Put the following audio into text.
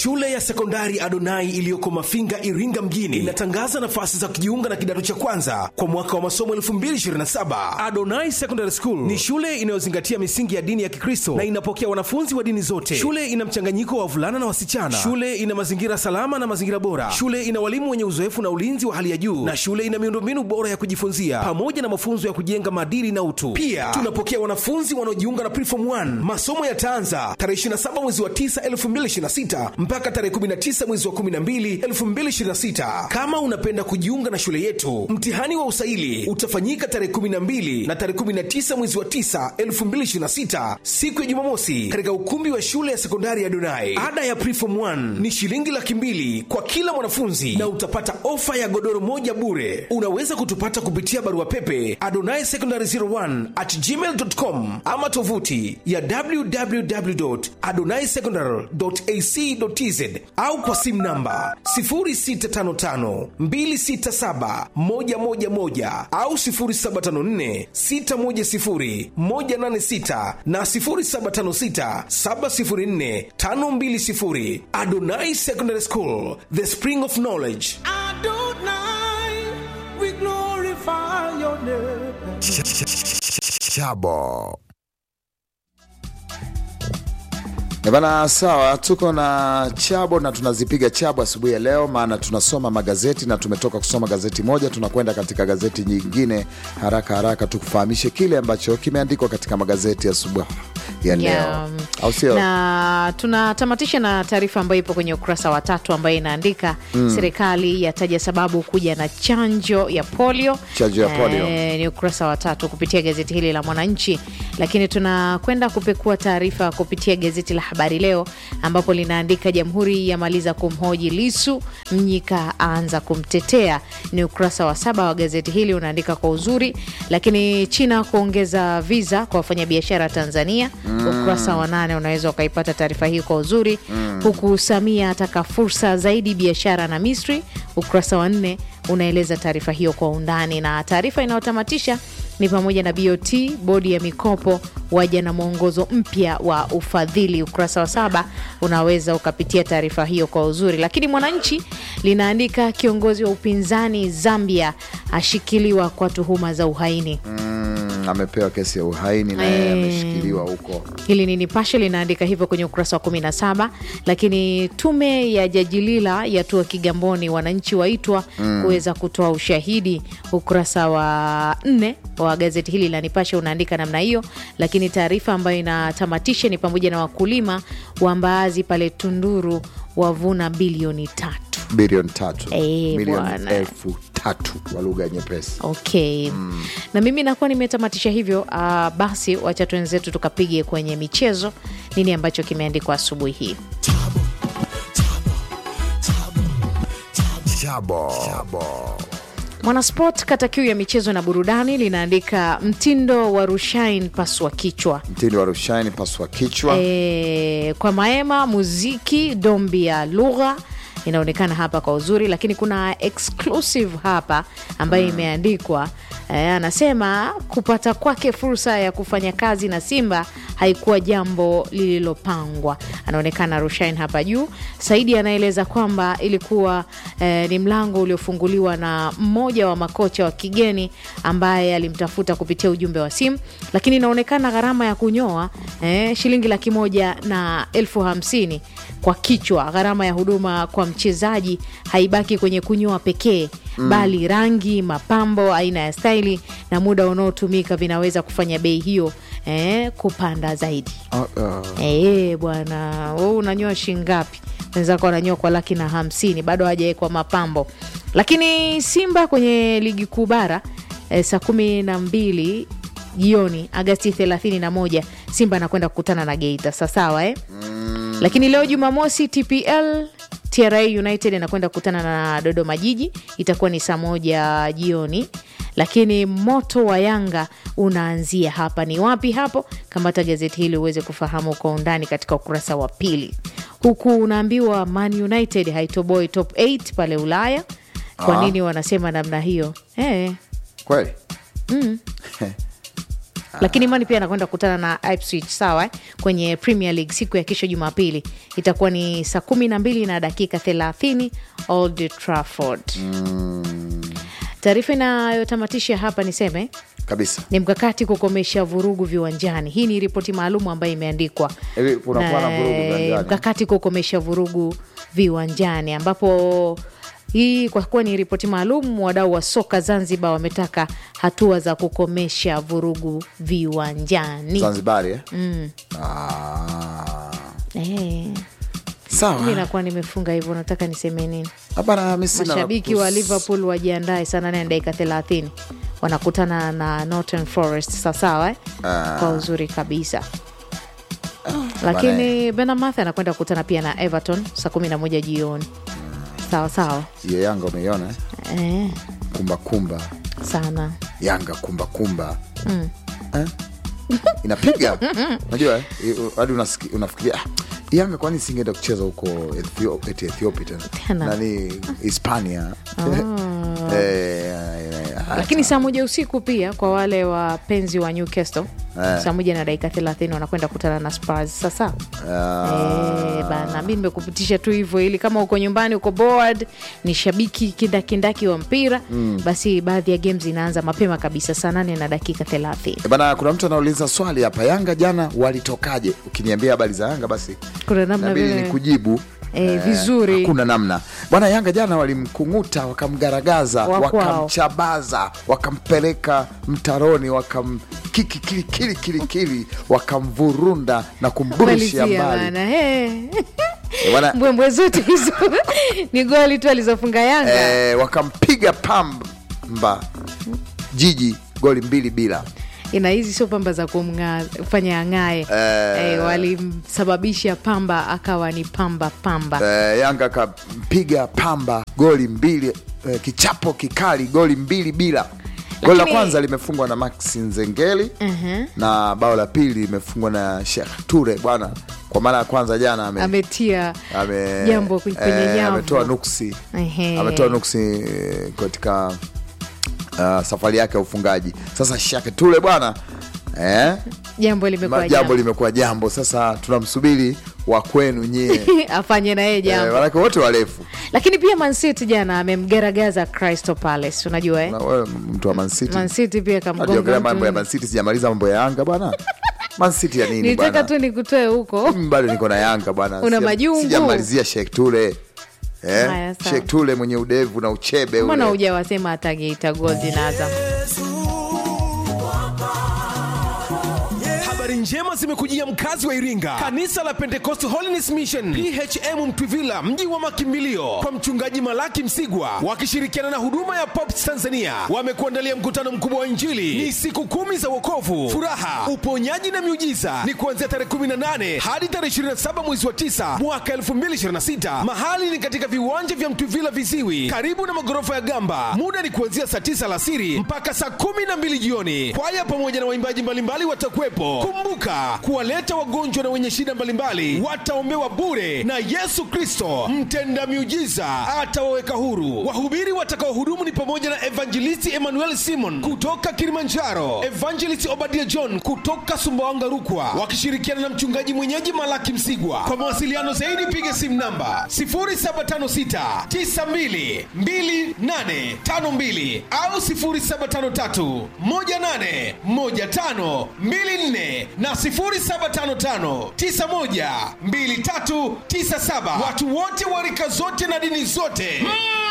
Shule ya sekondari Adonai iliyoko Mafinga, Iringa mjini inatangaza nafasi za kujiunga na kidato cha kwanza kwa mwaka wa masomo 2027. Adonai Secondary School ni shule inayozingatia misingi ya dini ya Kikristo na inapokea wanafunzi wa dini zote. Shule ina mchanganyiko wa wavulana na wasichana. Shule ina mazingira salama na mazingira bora. Shule ina walimu wenye uzoefu na ulinzi wa hali ya juu, na shule ina miundombinu bora ya kujifunzia pamoja na mafunzo ya kujenga maadili na utu. Pia tunapokea wanafunzi wanaojiunga na Preform 1. Masomo yataanza tarehe 27 mwezi wa 9 2026 mpaka tarehe 19 mwezi wa 12 2026. Kama unapenda kujiunga na shule yetu, mtihani wa usaili utafanyika tarehe 12 na tarehe 19 mwezi wa 9 2026, siku ya Jumamosi, katika ukumbi wa shule ya sekondari ya Donai. Ada ya Preform 1 ni shilingi laki mbili kwa kila mwanafunzi na utapata ofa ya godoro moja bure. Unaweza kutupata kupitia barua pepe adonai secondary 01 at gmail.com ama tovuti ya www.adonaisecondary.ac.tz au kwa simu namba 0655267111 au 0754610186 na 0756704520. Adonai Secondary School, the spring of knowledge. Adonai, we glorify your name. Chabo. Eh Bana, sawa, tuko na chabo na tunazipiga chabo asubuhi ya leo, maana tunasoma magazeti na tumetoka kusoma gazeti moja, tunakwenda katika gazeti nyingine haraka haraka, tukufahamishe kile ambacho kimeandikwa katika magazeti asubuhi ya leo, Yeah. au sio? na tunatamatisha na taarifa ambayo ipo kwenye ukurasa wa tatu ambayo inaandika serikali yataja sababu kuja na chanjo ya polio. Chanjo ya polio. Eh, ni ukurasa wa tatu kupitia gazeti hili la Mwananchi, lakini tunakwenda kupekua taarifa kupitia gazeti la Habari Leo ambapo linaandika Jamhuri yamaliza kumhoji Lisu, Mnyika aanza kumtetea. Ni ukurasa wa saba wa gazeti hili unaandika kwa uzuri, lakini China kuongeza visa kwa wafanyabiashara Tanzania. Ukurasa wa nane unaweza ukaipata taarifa hii kwa uzuri, huku Samia ataka fursa zaidi biashara na Misri. Ukurasa wa nne unaeleza taarifa hiyo kwa undani, na taarifa inayotamatisha ni pamoja na BOT, bodi ya mikopo waja na mwongozo mpya wa ufadhili. Ukurasa wa saba unaweza ukapitia taarifa hiyo kwa uzuri, lakini Mwananchi linaandika kiongozi wa upinzani Zambia ashikiliwa kwa tuhuma za uhaini. Mm, amepewa kesi ya uhaini na yeye Eh. ameshikiliwa huko. Hili ni Nipashe linaandika hivyo kwenye ukurasa wa 17. Lakini tume ya Jaji Lila yatua Kigamboni, wananchi waitwa kuweza kutoa ushahidi. Ukurasa wa nne wa gazeti hili la Nipashe unaandika namna hiyo, lakini taarifa ambayo inatamatisha ni pamoja na wakulima wa mbaazi pale Tunduru wavuna bilioni tatu. bilioni tatu Eh, milioni bwana. elfu tatu kwa lugha nyepesi. Okay. Na mimi nakuwa nimetamatisha hivyo. ah, basi wacha twenzetu tukapige kwenye michezo, nini ambacho kimeandikwa asubuhi hii. Chabo. Chabo. Mwanasport kata kiu ya michezo na burudani linaandika mtindo wa Rushain paswa kichwa. Mtini wa Rushaini paswa kichwa. E, kwa Maema muziki dombi ya lugha inaonekana hapa kwa uzuri, lakini kuna exclusive hapa ambayo imeandikwa e, anasema kupata kwake fursa ya kufanya kazi na Simba haikuwa jambo lililopangwa. Anaonekana Rushain hapa juu. Saidi anaeleza kwamba ilikuwa eh, ni mlango uliofunguliwa na mmoja wa makocha wa kigeni ambaye alimtafuta kupitia ujumbe wa simu, lakini inaonekana gharama ya kunyoa eh, shilingi laki moja na elfu hamsini kwa kichwa. Gharama ya huduma kwa mchezaji haibaki kwenye kunyoa pekee bali rangi, mapambo, aina ya staili na muda unaotumika vinaweza kufanya bei hiyo eh, kupanda zaidi. Uh, uh, Eh, bwana wewe unanyoa shingapi? Wenzako wananyoa kwa laki na hamsini, bado hajawekwa mapambo. Lakini Simba kwenye ligi kuu bara eh, saa kumi na mbili jioni Agasti 31 Simba anakwenda kukutana na Geita sawasawa eh? Lakini leo Jumamosi TPL TRA United anakwenda kukutana na Dodoma Jiji, itakuwa ni saa moja jioni. Lakini moto wa Yanga unaanzia hapa. Ni wapi hapo? Kamata gazeti hili uweze kufahamu kwa undani katika ukurasa wa pili, huku unaambiwa Man United haitoboi top 8 pale Ulaya. Kwa Ah. nini wanasema namna hiyo eh? kweli lakini Imani pia anakwenda kukutana na Ipswich sawa eh? kwenye Premier League siku ya kesho Jumapili itakuwa ni saa kumi na mbili na dakika thelathini Old Trafford. Taarifa inayotamatisha hapa niseme kabisa ni mkakati kukomesha vurugu viwanjani. Hii ni ripoti maalum ambayo imeandikwa Hivi kunakuwa na vurugu eh, viwanjani? mkakati kukomesha vurugu viwanjani, ambapo hii kwa kuwa ni ripoti maalum, wadau wa soka Zanzibar wametaka hatua za kukomesha vurugu viwanjani. Zanzibari eh? Ah. Eh, sawa mi nakuwa nimefunga hivyo, nataka niseme nini? Hapana, mi sina la Mashabiki kus- wa Liverpool wajiandae saa nane na dakika thelathini wanakutana na Northern Forest sawasawa eh? kwa uzuri kabisa lakini Bournemouth anakwenda kukutana pia na Everton saa kumi na moja jioni sawa sawa hiyo Yanga umeiona eh? eh, kumba kumba sana Yanga kumba kumba eh? inapiga unajua eh? I- hadi unasiki- unafikiria ah, Yanga kwani singeenda kucheza huko Ethio- eti Ethiopia tena Tena. nani Hispania Eh, eh, eh, lakini saa moja usiku pia kwa wale wapenzi wa Newcastle Eh. saa moja na dakika thelathini wanakwenda kukutana na Spurs sasa Eh, bana mi nimekupitisha tu hivyo ili kama uko nyumbani uko bored ni shabiki kindakindaki wa mpira basi baadhi ya games inaanza mapema kabisa saa nane na dakika thelathini Eh, bana kuna mtu anauliza swali hapa Yanga jana walitokaje ukiniambia habari za Yanga basi kuna namna nabidi vile ni kujibu Eh, vizuri. hakuna namna bwana yanga jana walimkunguta wakamgaragaza Wa kwao. wakamchabaza wakampeleka mtaroni wakamkilikilikilikili wakamvurunda na kumburushia Malizia mbali bana he. Eh, bwana, mbwembwe zote hizo ni goli tu alizofunga Yanga eh, wakampiga pamba jiji goli mbili bila ina hizi sio pamba za kumfanya ang'ae eh, walimsababisha pamba akawa ni pamba pamba eh, yanga akampiga pamba goli mbili eh, kichapo kikali goli mbili bila goli la Lakini- kwanza limefungwa na max nzengeli na bao la pili limefungwa na Sheikh Ture bwana kwa mara ya kwanza jana ame, ametia ame- jambo kwenye eh, nyavu. ametoa nuksi Ehe. ametoa nuksi eh, katika uh, safari yake ya ufungaji sasa Sheikh Ture bwana eh, jambo limekuwa jambo jambo limekuwa jambo sasa tunamsubiri wa kwenu nyie afanye na yeye eh, jambo manake wote warefu lakini pia mancity jana amemgaragaza crystal palace unajua eh? Na wewe mtu wa Man City mancity pia Hajiongelea kamgonga mambo ya mtu Man City sijamaliza mambo ya Yanga bwana Man City ya nini nilitaka bwana tu nikutoe huko Mimi bado niko na Yanga bwana Una Sija- majungu. sijamalizia Sheikh Ture eh? Haya, sawa. Sheikh Ture mwenye udevu na uchebe mbona ule huja wasema hata Geita Gold na Azam habari njema zimekujia mkazi wa iringa kanisa la pentecost holiness mission phm mtwivila mji wa makimbilio kwa mchungaji malaki msigwa wakishirikiana na huduma ya pops tanzania wamekuandalia mkutano mkubwa wa injili ni siku kumi za wokovu furaha uponyaji na miujiza ni kuanzia tarehe 18 hadi tarehe 27 mwezi wa 9 mwaka 2026 mahali ni katika viwanja vya mtwivila viziwi karibu na magorofa ya gamba muda ni kuanzia saa 9 alasiri mpaka saa 12 jioni kwaya pamoja na waimbaji mbalimbali watakuwepo kumbuka kuwaleta wagonjwa na wenye shida mbalimbali wataombewa bure na yesu kristo mtenda miujiza atawaweka huru wahubiri watakaohudumu ni pamoja na evangelisti emmanuel simon kutoka kilimanjaro evangelist obadia john kutoka sumbawanga rukwa wakishirikiana na mchungaji mwenyeji malaki msigwa kwa mawasiliano zaidi piga simu namba 0756 922852 au 0753 18 15 24 na 0755 91 2397 watu wote wa rika zote na dini zote mm.